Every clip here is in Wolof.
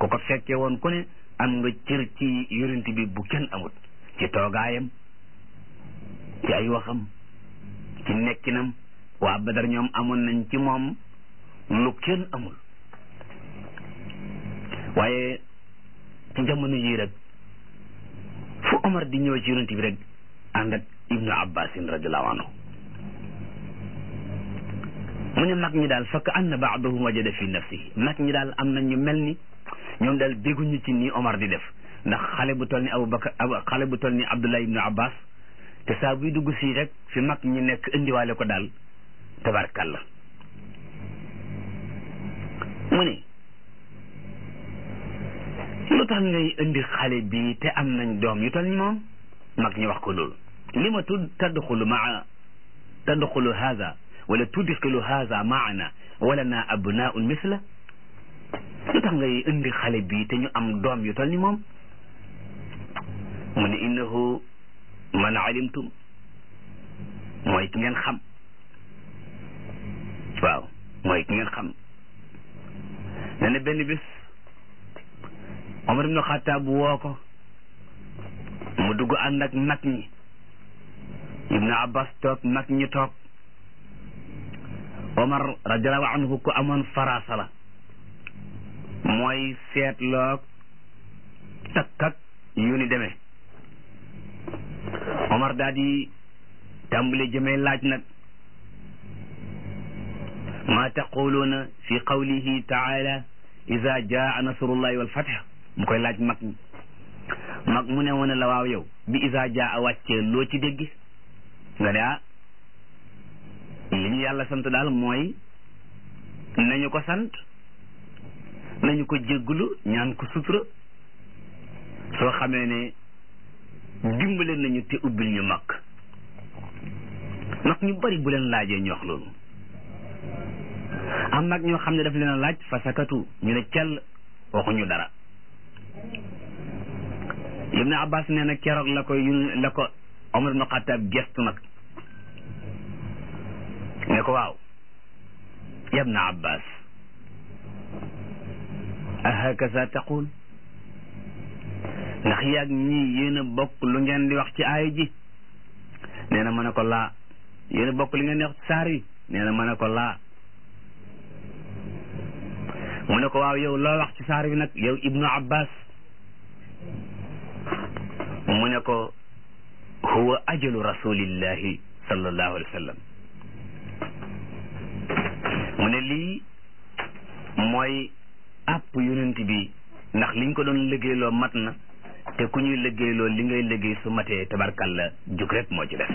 ku ko fekkee woon ku ne am nga cër ci yonent bi bu kenn amut ci toogaayam ci ay waxam ci nekkinam waa Badar ñoom amoon nañ ci moom lu kenn amul waaye ci jamono yii rek fu Omar di ñëw ci yonent bi rek ànd ak Ibnu Abbasin radiallahu anhu mu ne mag ñi daal fakk anna baadahum wajada fi nafsihi mag ñi daal am na ñu mel ni ñoom daal dégguñu ci nii Omar di def ndax xale bu toll ni Abubakar xale bu toll ni Abdullah ibnu Abbas te saa buy dugg fii rek fi mag ñi nekk indiwaale ko daal tabarkalla mu ne lu tax ngay indi xale bi te am nañ doom yu toll ni moom mag ñi wax ko loolu li ma tudd tadxulu maa tadxulu haza wala tudxilu haza maana wala naa abnaun misla lu tax ngay indi xale bi te ñu am doom yu toll ni moom mu ne innahu man alimtum mooy ki ngeen xam waaw mooy ki ngeen xam nee na benn bis Omar ibnu Xattaab woo ko mu dugg ànd ak mag ñi Ibnu Abbas toog mag ñi toog Omar radiallahu anhu ku amoon faraasa la mooy seetloog takkak yu ni demee Omar daal di tàmbali jëmee laaj nag maa taquluuna fi qawlihi taala ida jaa nasrullahi walfath mu koy laaj mag ñi mag mu ne woon la waaw yow bi ida jaa wàccee loo ci dégg nga ne ah li ñu yàlla sant daal mooy nañu ko sant nañu ko jégglu ñaan ko sutura soo xamee ne dimbale nañu te ubbil ñu mag mag ñu bari bu leen laajee ñu wax loolu am mag ñoo xam ne daf leen a laaj fa sakatu ñu ne cell waxuñu dara Ibn Abbas nee na keroog la ko yu la ko Omar ibn Xattaab gestu nag ne ko waaw ya Ibn Abbas ahakaza taqul ndax yaag ñii yéen a bokk lu ngeen di wax ci aaya ji nee na ma ne ko laa yéen a bokk li ngeen di wax ci saar yi nee na ma ne ko laa mu ne ko waaw yow loo wax ci saar bi nag yow ibnu abbas mu ne ko huwa ajalu rasulillahi sallallahu alayhi wa sallam mu ne lii mooy àpp yonent bi ndax liñ ko doon liggéeyloo mat na te ku ñuy liggéeyloo li ngay liggéey su matee tabarkalla jug rek moo ci def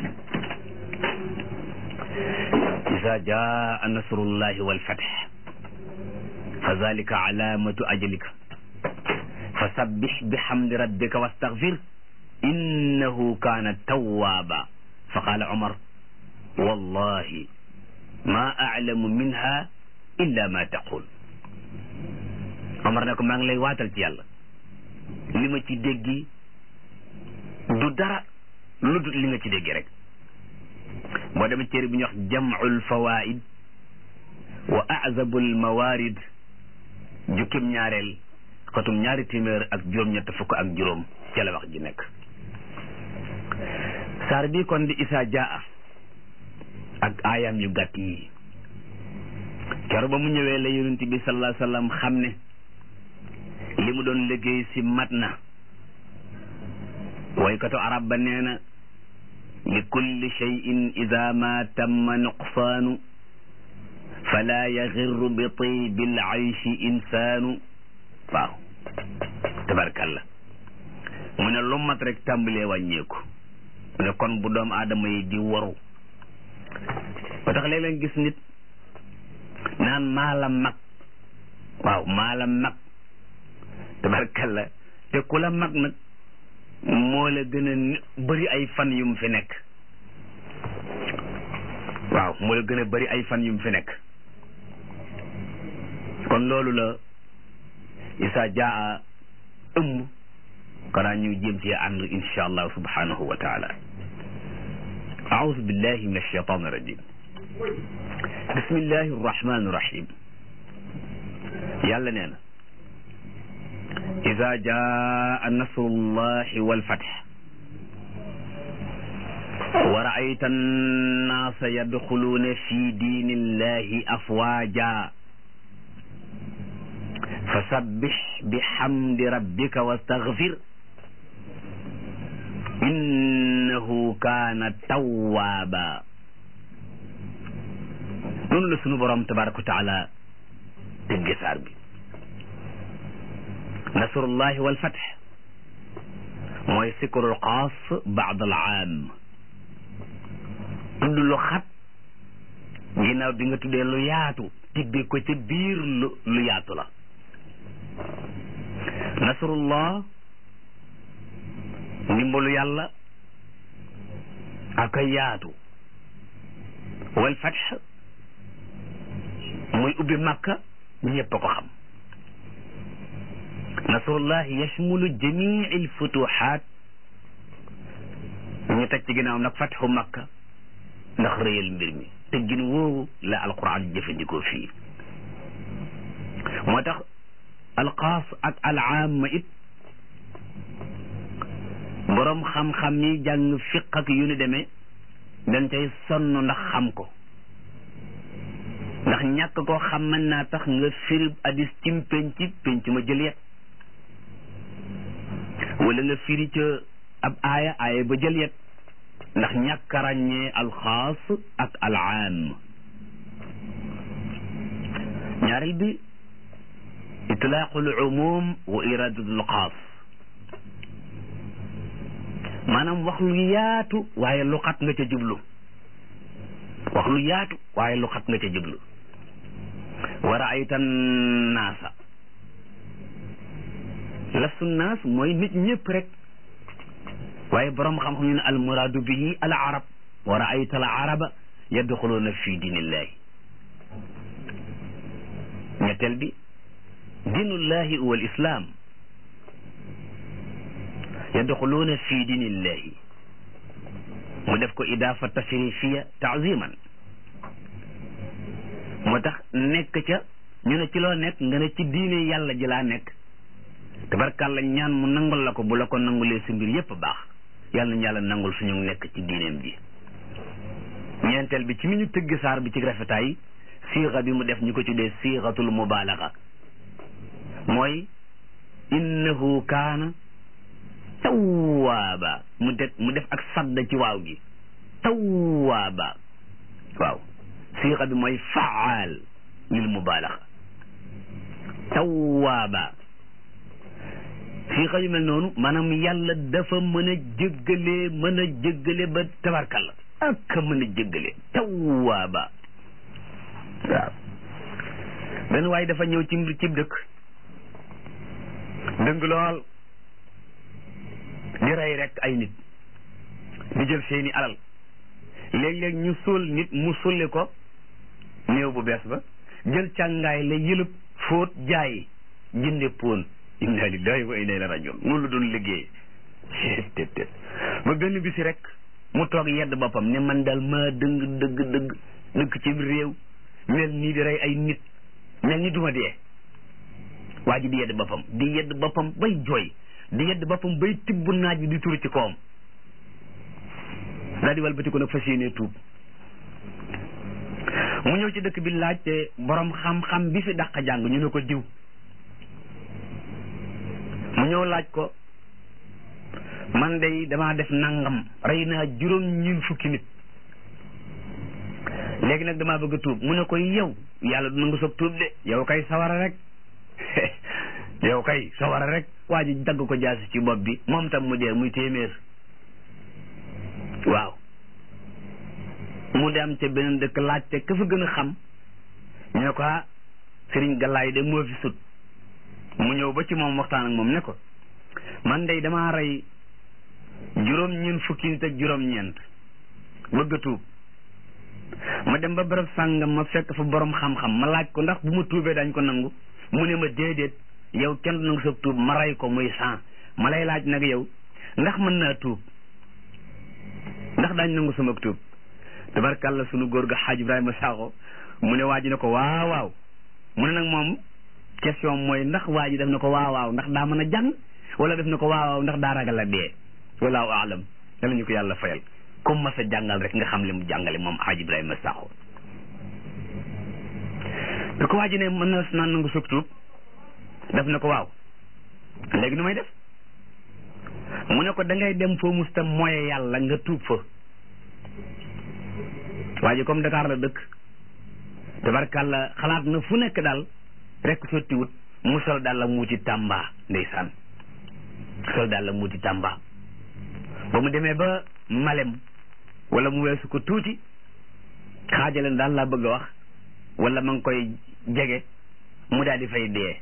isa jaa nasrullahi walfath fa zalika alamatu ajalika fa sabbix bihamdi rabbika wastaghfir innahu kaana tawwaaba fa qaala Umar wallahi ma aclamu minha illa ma taqul Omar ne ko maa ngi lay waatal ci yàlla li ma ci déggi du dara lu dul li nga ci déggi rek boo demee téere bi ñuy wax jamcul fawaid wa azabul mawarid jukkim ñaareel xatum ñaari téeméer ak juróom-ñett fukk ak juróom ca la wax ji nekk saar bii kon di isaa jaa ak aayam yu gàtt yi kero ba mu ñëwee la yonent bi sallallahu alayhi wa sallam xam ne li mu doon liggéey si mat na waykatu arab ba nee na li kulli cheyin ida ma tamma nuqsaanu fala yaxirru bi tibi l aychi insaanu waaw tabarkalla mu ne lu mat rek tàmbalee wàññeeku mu ne kon bu doom aadama yi di waru ba tax léeg-léeg gis nit naan maa la mag waaw maa la mag tabarkalla te ku la mag nag moo la gën a bëri ay fan yu mu fi nekk waaw moo la gën a bëri ay fan yu mu fi nekk kon loolu la isa jaa ëmb kanaa ñu jéem ci ànd insha allah subhanahu wa taala أعوذ بالله من الشيطان الرجيم بسم الله الرحمن الرحيم yàlla nee na ida jaa nasrullahi walfatx wa raayta annaasa yadxuluuna fi diinillahi afwaaja fasabbix bihamdi rabbika wastaghfir innahu kaana tawwaaba noonu la sunu borom tabaraka wa taala tëgge saar bi nasrullahi walfatx mooy sikrul xaas baad al aam tudd lu xat ginnaaw bi nga tuddee lu yaatu tibbi ko ca biir lu lu yaatu la nasrullah ndimbalu yàlla ak a yaatu wal fatx muy ubbi makka ñëpp a ko xam nasrullah yashmulu jamii al futuhaat ñu teg ci ginnaaw nag fatxu makka ndax rëyal mbir mi teggin woowu la alquran jëfandikoo fii moo tax alxaas ak alaama it boroom xam-xam yi jàng fiq ak yu ni demee dañ cay sonn ndax xam ko ndax ñàkk koo xam mën naa tax nga firib addis cim penc penc ma jël yet wala nga firi ca ab aaya aaya ba jël yet ndax ñàkk a ràññee alxaas ak alaam ñaareel bi itlaaqul umum wa iradatul xaas maanaam wax lu yaatu waaye lu xat nga ca jublu wax lu yaatu waaye lu xat nga ca jublu wa raayta naasa lafsu naas mooy nit ñëpp rek waaye borom xam-xam ñu ne al muraadu bihi al arab wa raayta al araba yadxuluuna fi diinillahi ñetteel bi diinullahi huwa al islam yadxuluuna fi diinillahi mu def ko idaafa tasrifiya taaziman moo tax nekk ca ñu ne ci loo nekk nga ne ci diine yàlla ji laa nekk tabarkàlla ñaan mu nangul la ko bu la ko nangulee si mbir yépp baax yàlla nañu yàlla nangul suñu nekk ci diineem ji ñeenteel bi ci mi ñu tëgg saar bi ci rafetaay siixa bi mu def ñu ko tuddee siixatul mubaalaga mooy innahu kaana tawwaaba mu def mu def ak sadda ci waaw gi tawwaaba waaw siixa bi mooy faal lil mubaalaga tawwaaba siixa yu mel noonu maanaam yàlla dafa mën a jéggalee mën a jéggale ba tabarkalla ak mën a jéggale tawwaaba waaw benn waaye dafa ñëw ci mbir cib dëkk dëng lool di rey rek ay nit di jël seeni alal léeg-léeg ñu suul nit mu sulli ko néew bu bees ba jël càngaay la yëlëb fóot jaay jënde poon inna lillahi wa inna ilayhi rajiun noonu la doon liggéey tet tet ba benn bisi rek mu toog yedd boppam ne man daal maa dëng dëgg dëgg dëkk ci réew mel nii di rey ay nit mel ni duma dee waa ji di yedd boppam di yedd boppam bay jooy di yedd boppam bay tibb naaj bi di turu ci kawam daal di walbati ko nag fas yéenee tuub mu ñëw ci dëkk bi laaj te borom xam-xam bi fi dàq jàng ñu ne ko diw mu ñëw laaj ko man day damaa def nangam rey naa juróom ñiin fukki nit léegi nag damaa bëgg a tuub mu ne ko yow yàlla du nangu soog tuub de yow kay sawara rek yow kay sawara rek waa ji dagg ko jaasi ci bopp bi moom tam mu dee muy téeméer waaw mu dem ca beneen dëkk laajte ka fa gën a xam ñu ne ko ah sëriñ Galaay de moo fi sut mu ñëw ba ci moom waxtaan ak moom ne ko man day damaa rey juróom ñeent fukki nit ak juróom ñeent bëgg a tuub ma dem ba bërëb sàngam ma fekk fa borom xam-xam ma laaj ko ndax bu ma tuubee dañ ko nangu mu ne ma déedéet yow kenn du nangu sa tuub ma rey ko muy sang ma lay laaj nag yow ndax mën naa tuub ndax daañ nangu sama tuub tabarkàlla sunu góor ga xaaj Ibrahima Sakho mu ne waa ji ne ko waaw waaw mu ne nag moom question mooy ndax waa ji def na ko waaw waaw ndax daa mën a jàng wala def na ko waaw waaw ndax daa ragal a dee walaahu aalam yàlla ñu ko yàlla fayal comme ma sa jàngal rek nga xam li mu jàngale moom Haaj Ibrahima Sakho bi ko waa ji ne mën na naan nangu sug tuub def na ko waaw léegi nu may def mu ne ko da ngay dem foo musta moye yàlla nga tuub fa waa ji comme Dakar la dëkk tabarkàlla xalaat na fu nekk daal rek sottiwut mu sol daal la muuti Tamba ndeysaan sol daal la muuti Tamba ba mu demee ba Malem wala mu weesu ko tuuti xaajaleen daal laa bëgg a wax wala ma ngi koy jege mu daal di fay dee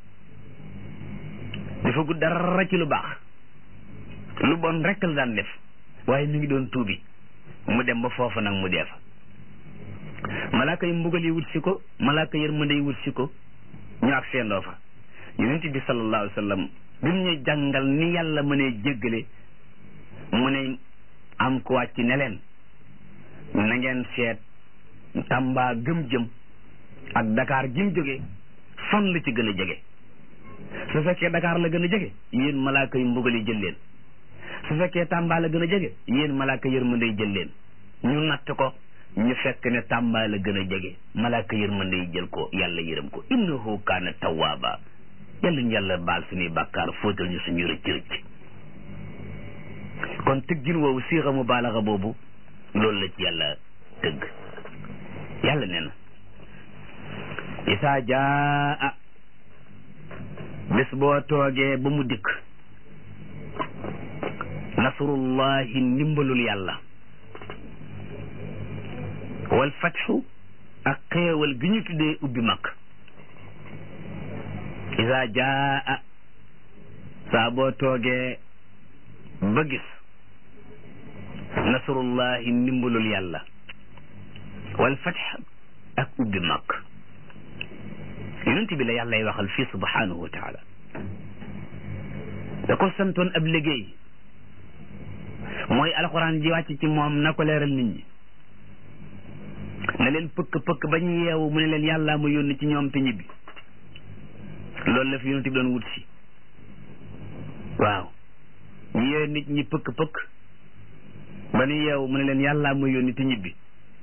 dafa gudd dara ci lu baax lu bon rek la daan def waaye mi ngi doon tuubi mu dem ba foofu nag mu dee fa malaaka yi mbugal yi wut si ko malaaka yërmande yi wut si ko ñu ak seendoo fa yonent bi sallallahu alayhi wa sallam bi mu ñu jàngal ni yàlla mënee jéggale mu ne am ko wàcc ne leen na ngeen seet Tamba gëm jëm ak Dakar gi mu jóge fan la ci gën a jege su fekkee Dakar la gën a jege yéen malaaka yi mbugal yi jël leen su fekkee Tamba la gën a jege yéen malaaka yërmande yi jël leen ñu natt ko ñu fekk ne Tamba la gën a jege malaaka yërmande yi jël ko yàlla yërëm ko innahu kaana tawwaaba yàlla ñu yàlla baal suñuy bàkkaar fóotal ñu suñu rëcc rëcc kon tëggin woowu siixa mu baalaxa boobu loolu la ci yàlla tëgg yàlla nee na isaa jaa bés boo toogee ba mu dikk nasrullahi ndimbalul yàlla wal fatxu ak xéewal gi ñu tuddee ubbi mag isaa jaa saa boo toogee ba gis nasrullahi ndimbalul yàlla wal fatx ak ubbi mag yonent bi la yàllay waxal fii subhanahu wa taala da ko santoon ab liggéey mooy alxuraan ji wàcc ci moom na ko leeral nit ñi na leen pëkk pëkk ba ñu yeewu mu ne leen yàllaa ma yónni ci ñoom te ñibbi loolu la fi yonent bi doon wut si waaw ñu yee nit ñi pëkk pëkk ba ñu yeewu mu ne leen yàllaa ma yónni te ñibbi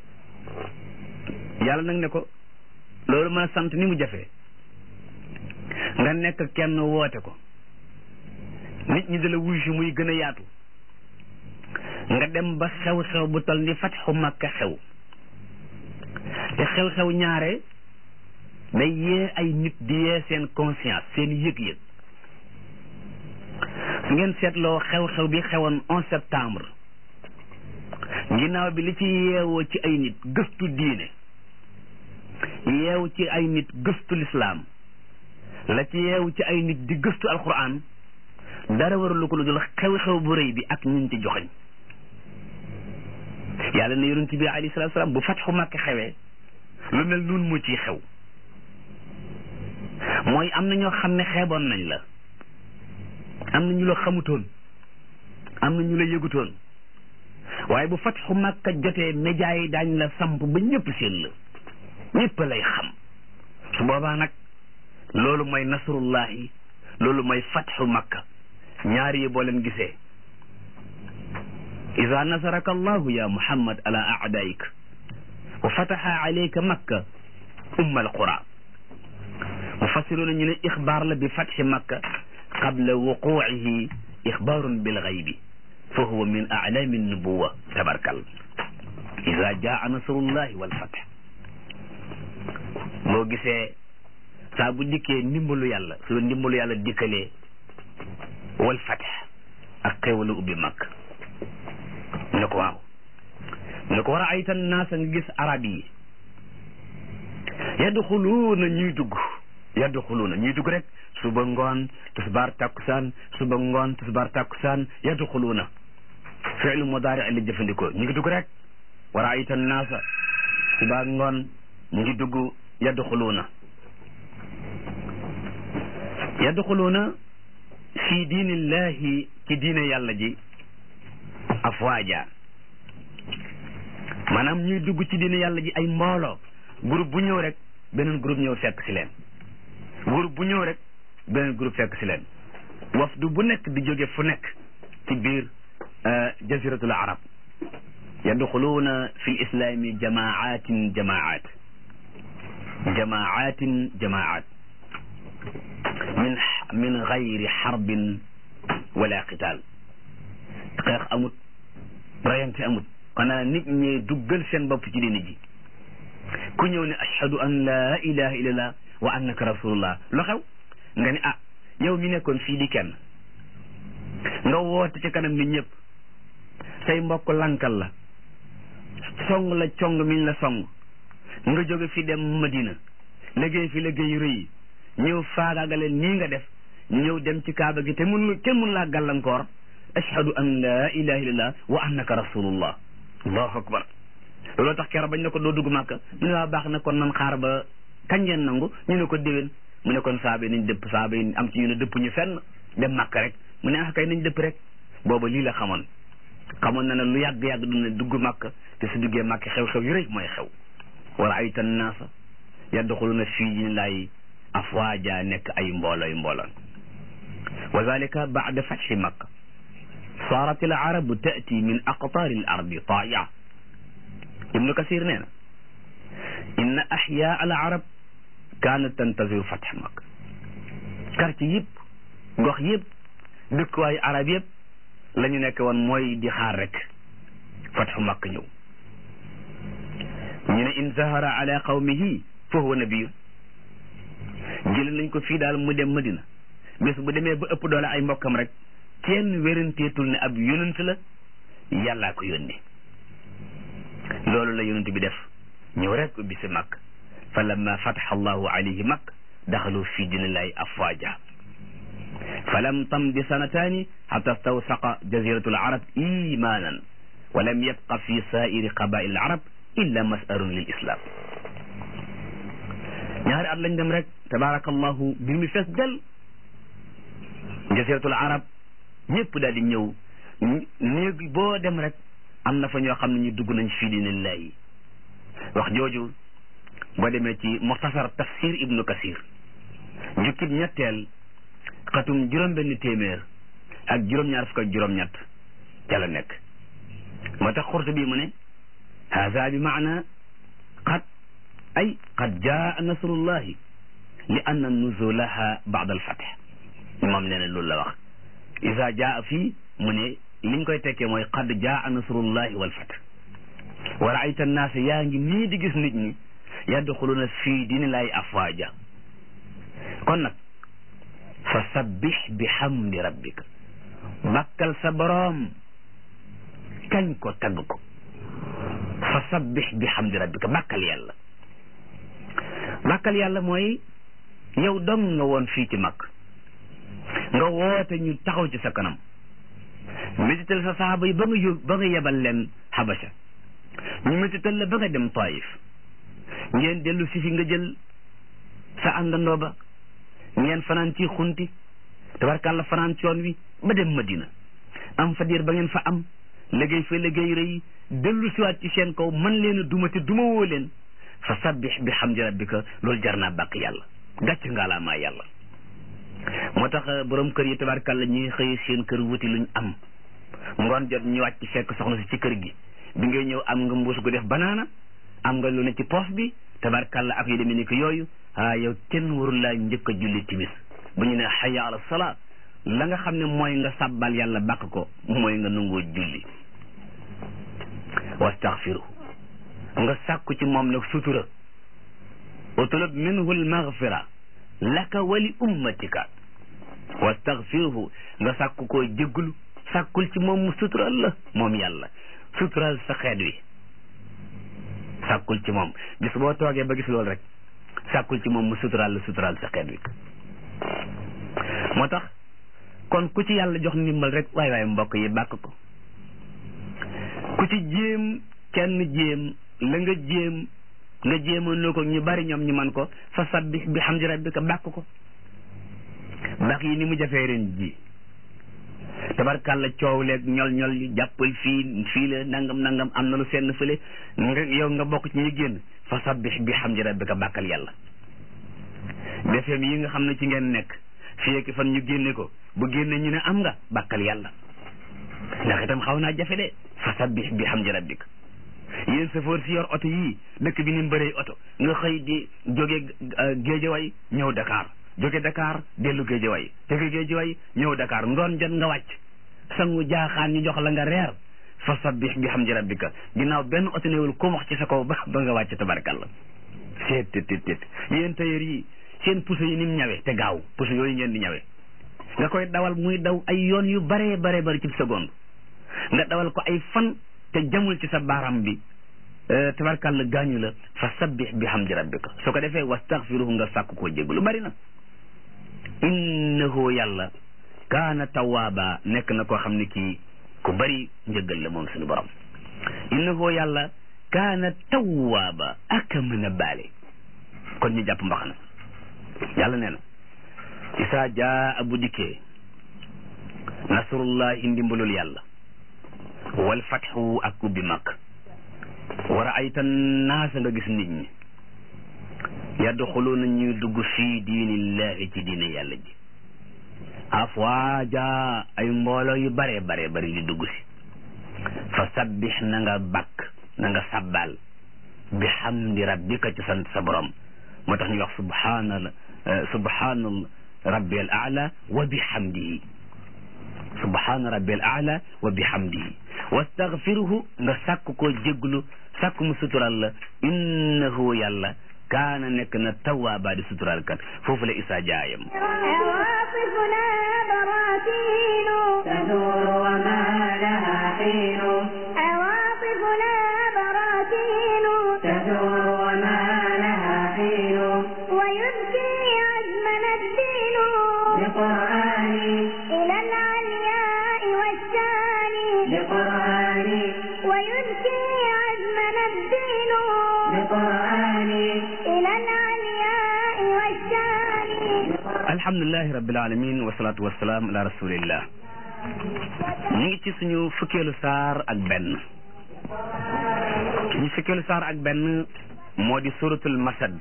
yàlla nag ne ko loolu mën a sant ni mu jafee nga nekk kenn woote ko nit ñi dala wuy si muy gën a yaatu nga dem ba xew-xew bu tol ni fatxu makka xew te xew-xew ñaare day yee ay nit di yee seen conscience seen yëg-yëg su ngeen seetloo xew-xew bi xewoon 11 septembre ginnaaw bi li ci yeewoo ci ay nit gëstu diine yeewu ci ay nit gëstu lislaam la ci yeewu ci ay nit di gëstu alquran dara waralu ko lu dul xew-xew bu rëy bi ak ñun ci joxañ yàlla ne yonent bi alayhi salaatu salaam bu fatxu Makka xewee lu mel noonu moo ciy xew mooy am na ñoo xam ne xeeboon nañ la am na ñu la xamutoon am na ñu la yëgutoon waaye bu fatxu Makka jotee média yi daañ la samp ba ñëpp seen la ñëpp lay xam su boobaa nag loolu mooy nasrullahi loolu mooy fatxu makka ñaar yi boo leen gisee ida nasaraka allahu ya muhammad ala aadaik wa fataxa alayka makka umma alqura mufassiruuna ñu ne ixbaar la bi fatxi makka qabla wuquucihi ixbaarun bilgaybi fa huwa min aclaami nubuwa tabarkal ida jaa nasrullahi walfatx boo gisee saa bu dikkee ndimbalu yàlla su la ndimbalu yàlla dikkalee wal fatx ak xéewalu ubbi mag ne ko waaw ne ko war a aytan naasa nga gis arab yi yadxuluuna ñuy dugg yadxuluuna ñuy dugg rek suba ngoon tisbaar takkusaan suba ngoon tisbaar takkusaan yadxuluuna fi'lu mudaari la jëfandikoo ñu ngi dugg rek war a aytan naasa suba ngoon ñu ngi dugg yadxuluuna yadxuluuna fi diinillahi ci diine yàlla ji afwaaja maanaam ñuy dugg ci diine yàlla ji ay mbooloo groupe bu ñëw rek beneen groupe ñëw fekk si leen groupe bu ñëw rek beneen groupe fekk si leen wafdu bu nekk di jóge fu nekk ci biir jaziratul arab yadxuluuna fi lislami jamaatin jamaat jamaatin jamaat min min gayri xarbin wala qital xeex amut rayante amut xanaa nit ñi duggal seen bopp ci diine ji ku ñëw ne ashhadu an la ilaha illallah wa annaka rasulullah lu xew nga ne ah yow mi nekkoon fii di kenn nga woote ci kanam nit ñëpp say mbokk lankal la song la cong miñ la song nga jóge fi dem Madina liggéey fi liggéey rëy ñëw faagaagaleen nii nga def ñëw dem ci kaaba gi te mun kenn mun laa gàllankoor ashhadu an la ilaha illallah wa annaka rasulullah allahu akbar looloo tax keroog bañ ne ko doo dugg màkka mu ne waa baax na kon nan xaar ba kañ ngeen nangu ñu ne ko déwén mu ne kon saaba yi nañ dëpp saaba yi am ci ñu ne dëpp ñu fenn dem màkka rek mu ne ah kay nañ dëpp rek booba lii la xamoon xamoon na ne lu yàgg-yàgg du ne dugg màkk te su duggee màkk xew-xew yu rëy mooy xew wala ay tan naasa yadxuluna fii dinillahi afwaaja nekk ay mboolooy mbooloo wa zalika baada fatxi makka saarat al arabu taati min aqtaari al ardi taaya ibnu kasir nee na inna axyaa al arab kaanat tantaziru fatx makka quartier yëpp gox yëpp dëkkuwaayu arab yëpp la ñu nekk woon mooy di xaar rek fatxu makka ñëw ñu ne in zahara ala qawmihi fa huwa nabiyu jël nañ ko fii daal mu dem madina bés bu demee ba ëpp doole ay mbokkam rek kenn wéranteetul ne ab yonent la yàllaa ko yónni loolu la yonent bi def ñëw rek ubbi si makk fa lamma fataxa allahu alayhi makk daxalu fi dinillahi afwaja falam tamdi sanataani xata stawsaqa jaziratu alarab imanan wa lam yabqa fi sairi qabail alarab illa masarun lil islam ñaari at lañ dem rek tabarakallahu mbir mi fees del jaziratul arab ñëpp daal di ñëw néeg boo dem rek am na fa ñoo xam ne ñu dugg nañ fii dinillahi wax jooju boo demee ci muxtasar tafsir ibnu kasir jukkib ñetteel xatum juróom-benn téeméer ak juróom-ñaar fukk ak juróom-ñett ca la nekk moo tax xurtu bi mu ne haza bi maana qad ay qad jaa nasrullahi li anna nuzulaha baada alfatx moom nee na loolu la wax isa jaa fii mu ne liñ koy tekkee mooy qad jaa nasrullahi walfatx wa raayta annaasa yaa ngi nii di gis nit ñi yadxuluna fii dinillahi afwaaja kon nag fa sabbix bi hamdi rabbika bakkal sa boroom kañ ko tagg ko fa sabbix bi hamdi rabbika bakkal yàlla bakkal yàlla mooy yow dong nga woon fii ci mag nga woote ñu taxaw ci sa kanam métital sa saxaaba yi ba nga yób ba nga yebal leen xabasa ñu métital la ba nga dem taif ngeen dellu si fi nga jël sa àndandoo ba ngeen fanaan ci xunti tabarkàlla fanaan ci yoon wi ba dem madina am fa diir ba ngeen fa am liggéey fa liggéey rëy dellu siwaat ci seen kaw man leen a duma te duma woo leen fa sabbix bi hamdi rabbika loolu jar naa bàq yàlla gàcc ngaalaamaa yàlla moo tax borom kër yi tabarkàlla ñuy xëy seen kër wuti luñ am ngoon jot ñu wàcc fekk soxna si ci kër gi bi ngay ñëw am nga mbuus gu def banaana am nga lu ne ci poos bi tabarkàlla ak yu demee ni ko yooyu ah yow kenn warul laa njëkk a julli timis bu ñu ne hayya ala salaa la nga xam ne mooy nga sabbal yàlla bàkk ko mooy nga nangoo julli wastaxfiru nga sàkku ci moom nag sutura utlub minhu almaghfira laka wali ummatika wastaxfiruhu nga sàkku koo jégglu sàkkul ci moom mu sutural la moom yàlla sutural sa xeet wi sàkkul ci moom bis boo toogee ba gis loolu rek sàkkul ci moom mu sutural la sutural sa xeet wi moo tax kon ku ci yàlla jox ndimbal rek waay waay mbokk yi bàkk ko ku ci jéem kenn jéem la nga jéem nga jéemoon loo ko ñu bari ñoom ñu man ko fa sabbih bi hamdi rabbika bàkk ko bàkk yi ni mu jafee ren ji tabarkàlla coow leeg ñol ñol yi jàppal fii fii la nangam nangam am na lu seen fële nga yow nga bokk ci ñu génn fa sabbih bi hamdi rabbika bàkkal yàlla defeem yi nga xam ne ci ngeen nekk fii ak fan ñu génne ko bu génne ñu ne am nga bàkkal yàlla ndax itam xaw naa jafe de fa sabbih bi hamdi rabbik yéen safoor si yor oto yii dëkk bi ni mbëree oto nga xëy di jóge géejaway ñëw Dakar jóge Dakar dellu géejaway jóge géejaway ñëw Dakar ngoon jot nga wàcc sangu jaaxaan ñu jox la nga reer fa sabbih bi hamdi rabbika ginnaaw benn oto newul ko wax ci sa kaw ba ba nga wàcc tabarkalla seet tit tit tit yéen tailleur yi seen puso yi ni mu ñawe te gaaw puso yooyu ngeen di ñawe nga koy dawal muy daw ay yoon yu bare bare bari ci seconde nga dawal ko ay fan te jamul ci sa baaraam bi tabarkalla gaañu la fa sabbih bi hamdi rabbika su ko defee wastaghfiruhu nga sàkk koo jégg lu bari na innahu yàlla kaana tawaaba nekk na koo xam ne kii ku bari njëggal la moom suñu borom innahu yàlla kaana tawaaba ak mën a baale kon ñu jàpp mbaxana yàlla nee na isaa jaa bu dikkee nasrullahi ndimbalul yàlla wal fatxu ak ubbi mag war a aytan naasa nga gis nit ñi yadxuluuna ñuy dugg fii diinillahi ci diine yàlla ji afwaaja ay mbooloo yu bare bare bari di dugg si fa sabbix na nga bakk na nga sabbal bi hamdi rabbika ci sant sa borom moo tax ñuy wax subhaana subhaana rabbi al aala wa bi hamdihi subhaana rabbi al aala wa bi hamdihi wastaghfiruhu nga sàkk koo jéglu sàkk mu sutural la innahu yàlla kaana nekk na tawaaba di sutural kat foofu la isaa jaayam عواطفنا براكين تدور وما لها حين عواطفنا براكين تدور وما لها حين ويبكي عزمنا الدين بقرآني إلى العلياء والشان بقرآني ويبكي عزمنا الدين بقرآني إلى العلياء والشان alhamdulilahi rabbil alamin wasalaatu wasalaam ala rasulillah ñu ngi ci suñu fukkeelu saar ak benn suñu fukkeelu saar ak benn moo di suratul masad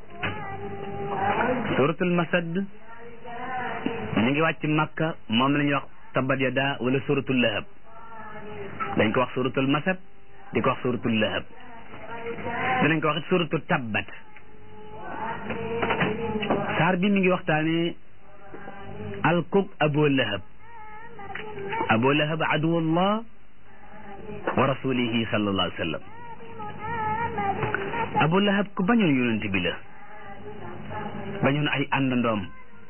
suratul masad ñu ngi wàcc makka moom la ñuy wax tabat yada wala suratul lahab dañ ko wax suratul masad di ko wax suratul lahab danañ ko wax suratul tabbat saar bi mi ngi waxtaane alkub abu lahab abu lahab aduwallah wa rasulihi sallallahu alayhi wa sallam abu lahab ku bañoon yonent bi la bañoon ay àndandoom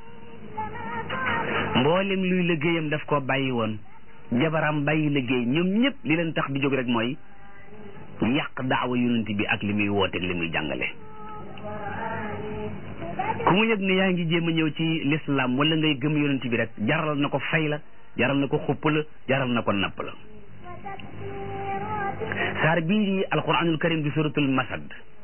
mboolem luy liggéeyam daf koo bàyyi woon jabaram bàyyi liggéey ñoom ñëpp li leen tax di jóg rek mooy yàq daawa yonent bi ak li muy wooteeg li muy jàngale ku mu yëg ne yaa ngi jéem a ñëw ci l'islam wala ngay gëm yonent bi rek jaral na ko fay la jaral na ko xupp la jaral na ko napp la saar bii di alquranul karim di suratul masad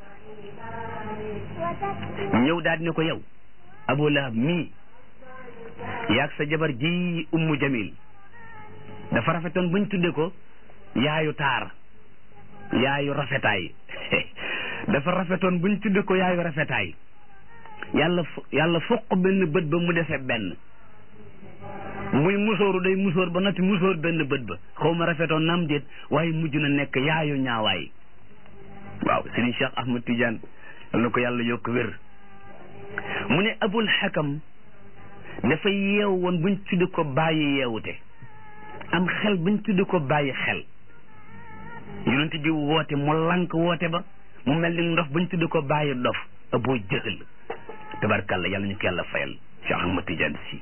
ñëw daal di ne ko yow abu lahab mii yaag sa jabar ji ummu jamil dafa rafetoon buñ tudde ko yaayu taar yaayu rafetaay dafa rafetoon buñ tudde ko yaayu rafetaay yàlla yàlla foq benn bët ba mu defee benn muy musóoru day musóor ba nati musóor benn bët ba xaw ma rafetoon naam déet waaye mujj na nekk yaayu ñaawaay waaw sëriñ Cheikh Ahmad Tidiane yal na ko yàlla yokk wér mu ne abul xakam dafa yeew woon buñ tudde ko bàyyi yeewute am xel buñ tudde ko bàyyi xel yonent bi woote mu lank woote ba mu mel ni ndof buñ tudde ko bàyyi dof aboo jëhal tabarkàlla yàlla ñu ko yàlla fayal Cheikh Ahmad Tidiane si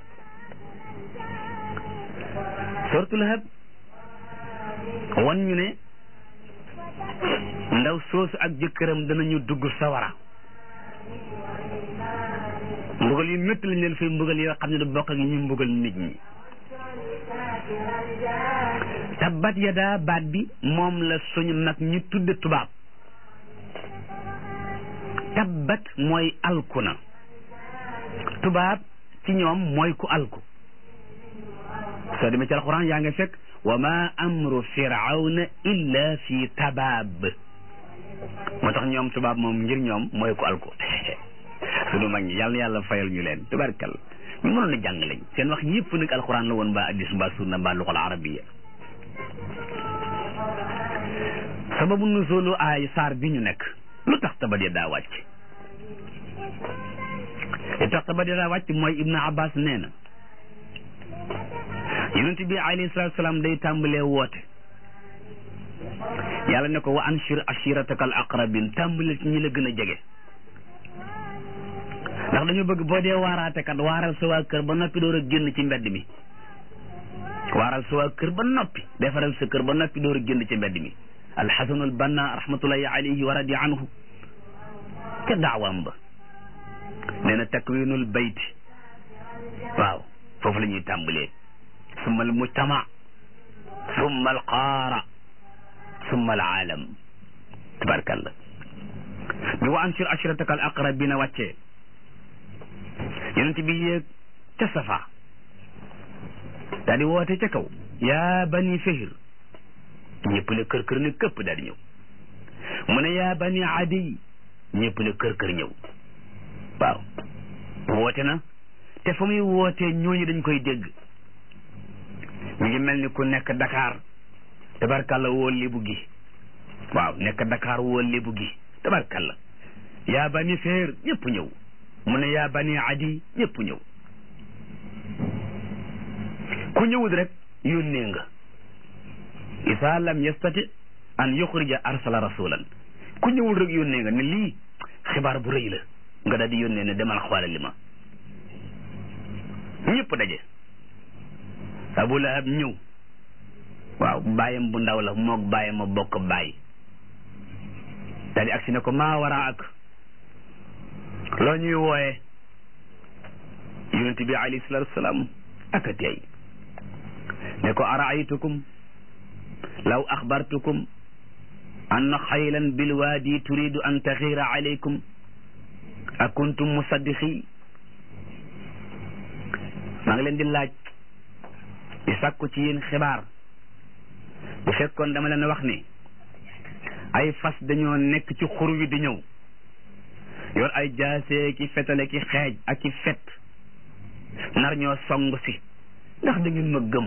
sortu lahab wan ñu ne ndaw soosu ak jëkkëram danañu dugg sawara mbugal yu métti lañ leen fay mbugal yoo xam ne du bokk ak ñu mbugal nit ñi tabbat yadaa baat bi moom la suñu mag ñu tudde tubaab tabbat mooy alku na tubaab ci ñoom mooy ku alku soo demee ci alquran yaa nga fekk wa ma amru firawna illa fi tabaab moo tax ñoom tubaab moom ngir ñoom mooy ku alku sunu mag ñi yàlla yàlla fayal ñu leen tubarkal ñu mënoon a jàng lañ seen wax yëpp nag alquran la woon mbaa addis mbaa sunna mbaa luxal arabiya sababu nuzulu ay saar bi ñu nekk lu tax tabat ya daa wàcc li tax tabat ya daa wàcc mooy ibnu abbas nee na yonent bi alayhi salatu salaam day tàmbalee woote yàlla ne ko wa anshir ashirataka al aqrabin tàmbaleel ci ñi la gën a jege ndax dañu bëgg boo dee waaraate kat waaral sa waa kër ba noppi door a génn ci mbedd mi waaral sa waa kër ba noppi defaral sa kër ba noppi door a génn ci mbedd mi alxasanul banna rahmatullahi alayhi wa radi anhu ca daawaam ba nee na takwinul bayt waaw foofu la ñuy tàmbalee summa al mujtama summa al qaara summa al aalam tabarakallah bi wa anshir ashirataka al aqrabina wàccee yonent bi yéeg ca safa daal di woote ca kaw yaa bani fihir ñëpp ne kër kër ne këpp daal di ñëw mu ne yaa bani adi ñëpp ne kër kër ñëw waaw woote na te fa muy wootee ñooñu dañ koy dégg mi ngi mel ni ku nekk Dakar tabarkalla woo lébu gi waaw nekk Dakar woo lébu gi tabarkalla yaa bani fihir ñëpp ñëw mu ne yaa bani adi ñëpp ñëw ku ñëwul rek yónnee nga isa lam yastati an yuxrija arsala rasulan ku ñëwul rek yónnee nga ne lii xibaar bu rëy la nga daal di yónnee ne demal xoolali ma ñëpp daje abu lahab ñëw waaw bàyyam bu ndaw la moog bàyyam a bokk bàyyi daal di agsi ne ko maa wara ak loo ñuy wooye yonent bi alayhi salatu wasalaam aka tey ne ko araaytukum law axbartukum anna xaylan bilwaadi turidu an taxiira alaykum a kuntum musaddiqi maa ngi leen di laaj di sàkku ci yéen xibaar bu fekkoon dama leen wax ni ay fas dañoo nekk ci xur wi di ñëw yor ay jaasee ki fetale ki xeej ak ki fet nar ñoo song si ndax da ngeen ma gëm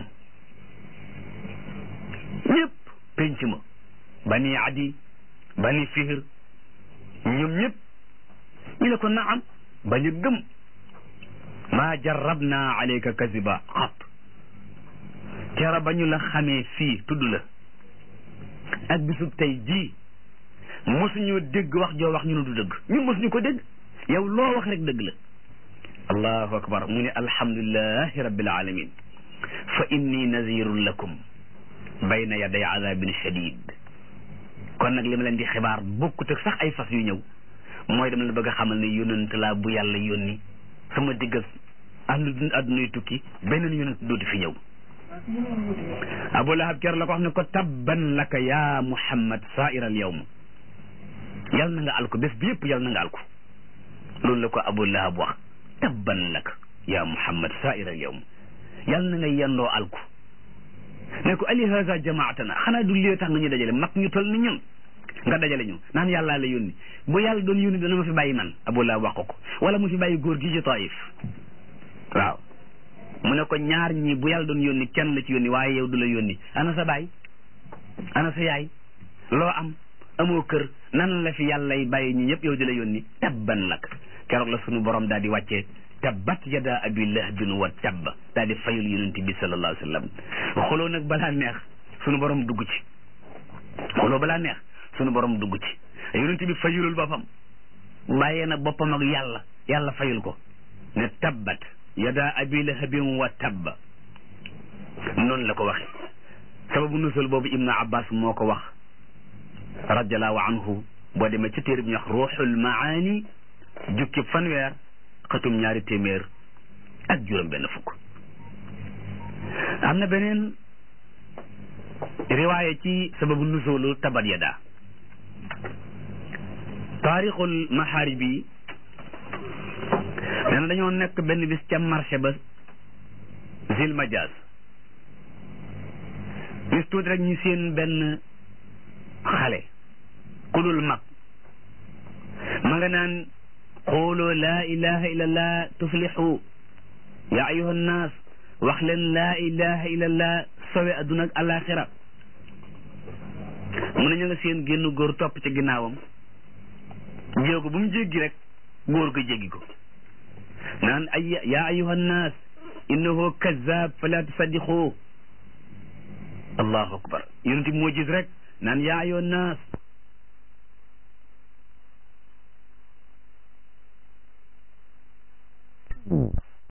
ñëpp penc ma bani adi bani fihir ñoom ñëpp ñu ne ko naam bañu gëm maa jarrabna alayka kaziba xat kera ba ñu la xamee fii tudd la ak bisub tey jii mosuñu dégg wax joo wax ñu ne du dëgg ñun mosuñu ko dégg yow loo wax rek dëgg la allahu akbar mu ne alhamdulilahi rabbil alamin fa inni nazirun lakum bayna yaday azabin shadid kon nag li ma leen di xibaar bokkut ak sax ay fas yu ñëw mooy dama la bëgg a xamal ne yonent laa bu yàlla yónni sama digg ànd addunay tukki beneen yonent dootu fi ñëw abu lahab ker la ko wax ne ko tabban laka ya muhammad saira al yawm yal na nga alko bés bi yëpp yal na nga alko loolu la ko abu lahab wax tabban laka ya muhammad saira al yawm yal na nga yendoo alko ne ko ali haza jamaatana xanaa du lii tax nga ñu dajale mag ñu tol ni ñun nga dajale ñu naan yàllaa la yónni bu yàlla doon yónni dana ma fi bàyyi man abu lahab wax ko ko wala mu fi bàyyi góor gi ci taif waaw mu ne ko ñaar ñi bu yàlla doon yónni kenn la ci yónni waaye yow du la yónni ana sa baay ana sa yaay loo am amoo kër nan la fi yàlla y bàyyi ñi ñëpp yow di la yónni tabban lak keroog la sunu borom daal di wàccee tabbat yada abi lahabin wa tabba daal di fayul yonent bi sallallahu alayhi wa sallam xoloo nag balaa neex sunu borom dugg ci xoloo balaa neex sunu borom dugg ci yonent bi fayulul boppam bàyyee na boppam ak yàlla yàlla fayul ko ne tabbat yada abi lahabin wa tabba noonu la ko waxe sababu nusul boobu ibnu abbas moo ko wax radiallahu anhu boo demee ci téere bi ñu wax ruuxul maani jukki fanweer xatum ñaari téeméer ak juróom benn fukk am na beneen riwaaye ci sababu nusulu tabat yada taarixul maxaaribi nee na dañoo nekk benn bis ca marché ba zil majaas bis tuuti rek ñu seen benn xale ku dul mag ma nga naan qulu laa ilaha illa allah tuflixu ya ayuha nnaas wax leen laa ilaha illa allah sowe adduna ak alaxira mu ne ñu nga seen génn góor topp ci ginnaawam jéego bu mu jéggi rek góor ga jéggi ko naan ay ya ayuha nnaas innahu kazab fala tusaddiqu allahu akbar yonent bi moo gis rek naan yaa ayyuhan naas